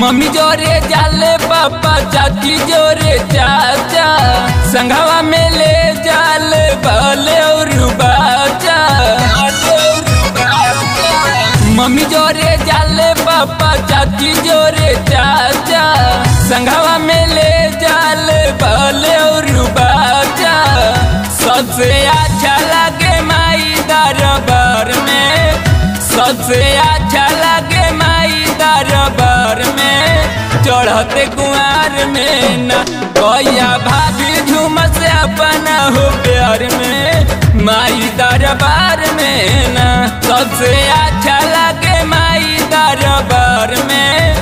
mummy जोरे जाले पापा चाची जोरे चाचा संघवा में ले जाले बाले और बाचा मम्मी जोरे जाले पापा चाची जोरे चाचा संघवा में ले जाले बाले और बाचा सबसे अच्छा लगे माई दरबार में सबसे अच्छा लगे माई दरबार में चढ़ते कुआर में न भैया भाभी झूमस अपना हो प्यार में माई दरबार में न सबसे अच्छा लगे माई दरबार में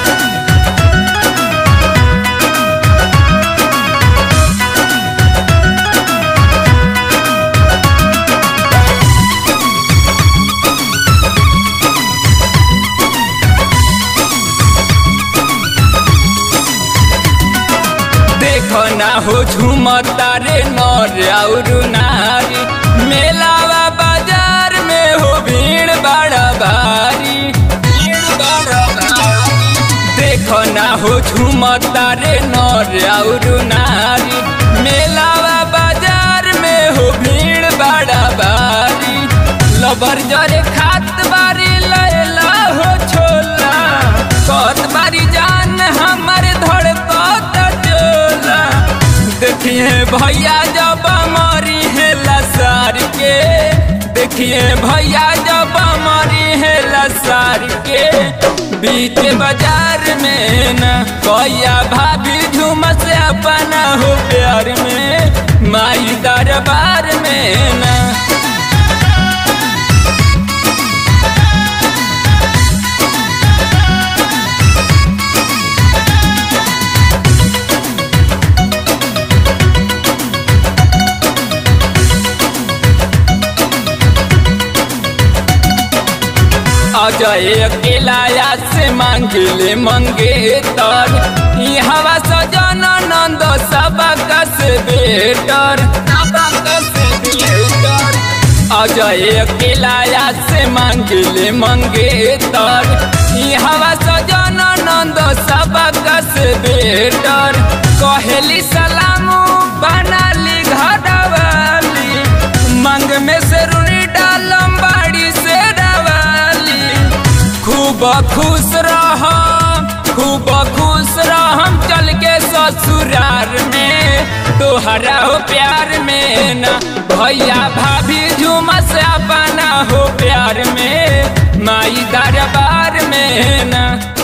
देखो ना हो झूमता रे नर और नारी मेलावा बाजार में हो भीड़ बड़ा भारी भीड़ बड़ा भारी देखो ना हो झूमता रे नर और नारी मेलावा बाजार में हो भीड़ बड़ा भारी लबर जरे खात बारी लैला हो छोला कत बारी जान हमर धड़कत चोला देखिए भैया जब मरी है लसार के देखिए भैया जब मरी है लसार के बीच बाजार में न भैया भाभी झूमस अपना हो प्यार में माई दरबार में न अजय अकेलाया से मांगले मंगे तर हवा सजन नंद सबक से बेटर अजय अकेलाया से मांगले मंगे तर हवा सजन नंद सबक से बेटर कहेली सलामू बनाली घरवाली मंग में से रुनी डालम बाड़ी से खूब खुश रह खूब खुश रहम चल के ससुरार में तोहरा हो प्यार में न भैया भाभी झूमस अपना हो प्यार में माई दरबार में न